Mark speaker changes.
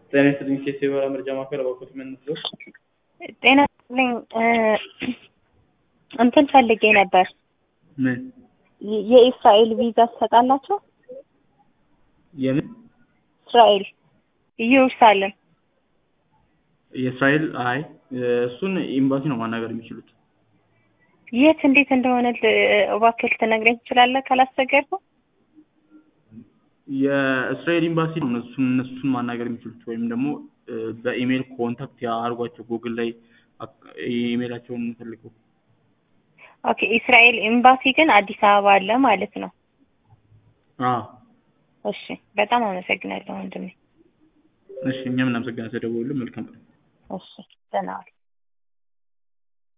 Speaker 1: ጤና ይስጥልኝ ኬስ የበራ መረጃ ማዕከል እባክዎት ምን ነው?
Speaker 2: ጤና ይስጥልኝ እንትን ፈልጌ ነበር።
Speaker 1: ምን
Speaker 2: የ- የእስራኤል ቪዛ ትሰጣላችሁ?
Speaker 1: የምን
Speaker 2: እስራኤል ኢየሩሳሌም
Speaker 1: የእስራኤል አይ እሱን ኤምባሲ ነው ማናገር የሚችሉት።
Speaker 2: የት እንዴት እንደሆነ ል- እባክህ ልትነግረኝ ትችላለህ ካላስቸገርኩ?
Speaker 1: የእስራኤል ኤምባሲ ነው እነሱን እነሱን ማናገር የሚችሉት ወይም ደግሞ እ፣ በኢሜይል ኮንታክት ያርጓቸው ጉግል ላይ አክ- ኢሜይላቸውን ፈልገው
Speaker 2: ኦኬ እስራኤል ኤምባሲ ግን አዲስ አበባ አለ ማለት ነው።
Speaker 1: አዎ
Speaker 2: እሺ በጣም አመሰግናለሁ ወንድሜ።
Speaker 1: እሺ እኛም እናመሰግናለን ስለደወሉልን መልካም ቀን
Speaker 2: እሺ ደህና ዋል።